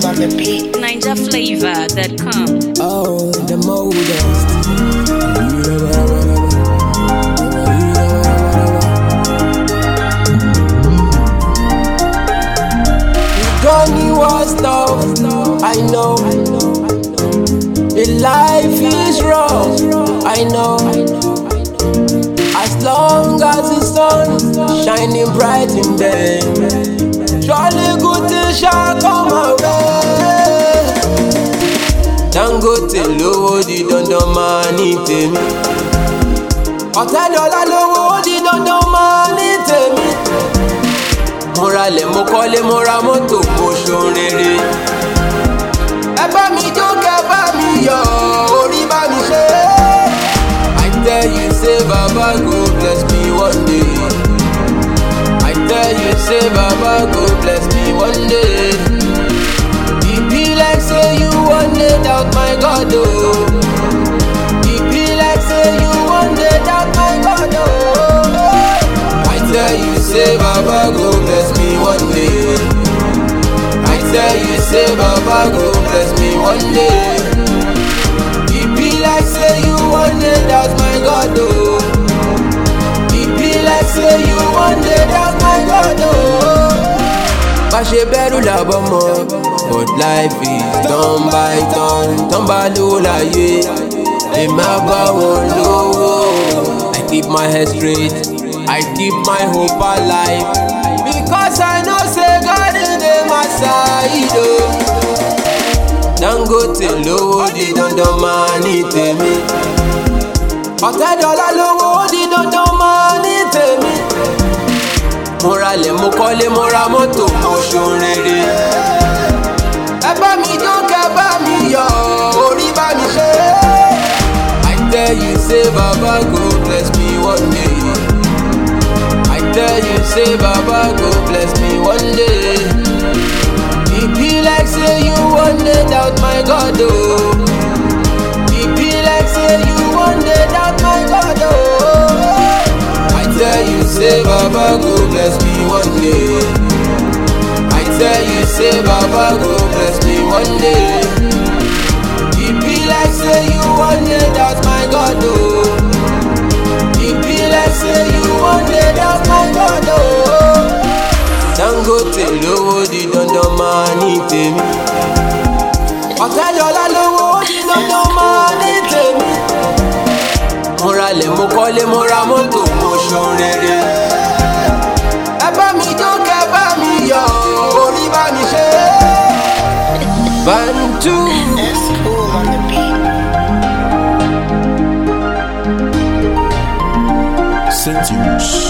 on the beat. NinjaFlavor.com. Oh, the modest. Goni was tough, I know. The life is rough, I know. As long as the sun shining bright in them, surely good things shall come my way. Dangote lówó di dandan máa ní tèmi. Ọ̀tẹ́dọ́lá lówó di dandan máa ní tèmi. Mo ralẹ̀ mo kọ́lé mo ra mọ́tò mo ṣohun rere. Ẹ bá mi jó kẹ́ bá mi yọ̀ orí bá mi ṣe. I tell you say Baba go bless me one day. I tell you say Baba go bless me one day. E be like say you wan dey doubt my God oh. E be like say you wan dey doubt my God oh. I tell you say Baba go bless me one day. I tell you say Baba go bless me one day. E be like say you wan dey doubt my God oh. E be like say you wan dey doubt my God oh. bá ṣe bẹ̀rù làbọ̀ mọ́ but life is turn by turn tán bá lówó láyé èmi á bá wọn lówó. I keep my head straight I keep my hope alive because I know say God dey my side o. Dangote lówó di dandan máa ní tèmi. Ọ̀tẹ́dọ́lá lówó di dandan máa ní tèmi mo ralẹ̀ mo kọ́lé mo ra mọ́tò mo ṣohun rere. ẹ bá mi jó kẹ́ bá mi yọ̀ orí bá mi ṣe. I tell you say Baba go bless me one day. I tell you say Baba go bless me one day. E be like say you wan dey doubt my God o. Oh. E be like say you wan dey doubt my God o. Oh. I tell you say Baba go bless me one day. I tell you say Baba go bless me one day. E be like say you wan dey doubt my God oh. E be like say you wan dey doubt my God oh. Dangote lówó di dandan máa ní tèmi. Ọ̀tẹ́dọ́lá lówó di dandan máa ní tèmi mo ralẹ̀ mo kọ́lé mo ra mọ́tò mo ṣohun rere. ẹ bá mi jó kẹ́ bá mi yọ̀ orí bá mi ṣe. Bantu. That's cool on the beat. Sentius.